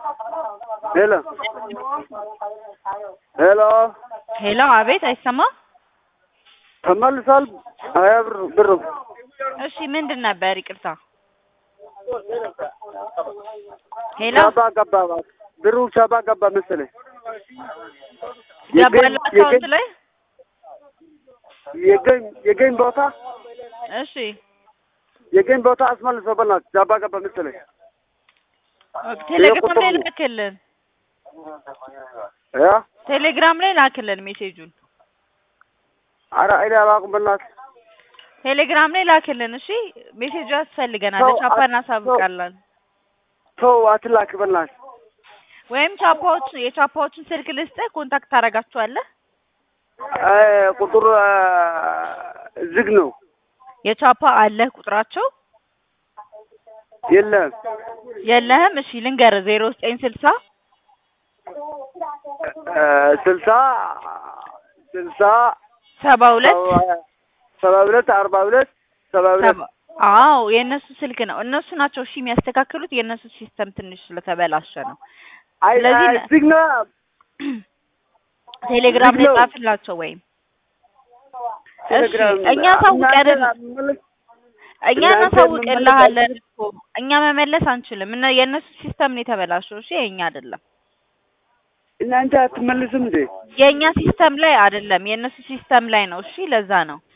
ሄሎ ሄሎ ሄሎ፣ አቤት፣ አይሰማ? ተመልሷል። ሀያ ብር ብሩ እሺ፣ ምንድን ነበር? ይቅርታ። ሄሎ፣ ሻባ ገባ እባክህ። ብሩ ሻባ ገባ መሰለኝ። ገባላ የገኝ- አካውንት ላይ? የገኝ የገኝ ቦታ እሺ፣ የገኝ ቦታ አስመልሶ በእናትህ ሻባ ገባ መሰለኝ። ቴሌግራም ላይ ቁጥሩ- ላክልን፣ ያ ቴሌግራም ላይ ላክልን ሜሴጁን፣ ኧረ እኔ አላውቅም በእናትህ ቴሌግራም ላይ ላክልን። እሺ፣ ሜሴጁ ያስፈልገናል። ሰው ለቻፓ አት- እናሳውቃለን። ተው አትላክ በእናትህ ወይም ቻፓዎች የቻፓዎችን ስልክ ልስጥህ፣ ኮንታክት ታደርጋቸዋለህ። እ ቁጥሩ እ ዝግ ነው የቻፓ አለህ ቁጥራቸው? የለም የለህም? እሺ ልንገርህ፣ ዜሮ ዘጠኝ ስልሳ እ ስልሳ ስልሳ ሰባ ሁለት ሰባ ሁለት አርባ ሁለት ሰባ ሁለት ሰባ አዎ የእነሱ ስልክ ነው። እነሱ ናቸው እሺ የሚያስተካክሉት። የእነሱ ሲስተም ትንሽ ስለተበላሸ ነው። አይ ስለዚህ አይ ነ- ዝግ ነው ቴሌግራም ላይ ዝግ ነው። ጻፍላቸው ወይም እሺ ቴሌግራም እኛ ሳውቀን እናንተ እኛ እናንተ እናሳውቅልሃለን እኮ እኛ መመለስ አንችልም። እና የእነሱ ሲስተም ነው የተበላሸው። እሺ የእኛ አይደለም። እናንተ አትመልስም እንዴ? የእኛ ሲስተም ላይ አይደለም፣ የእነሱ ሲስተም ላይ ነው። እሺ ለዛ ነው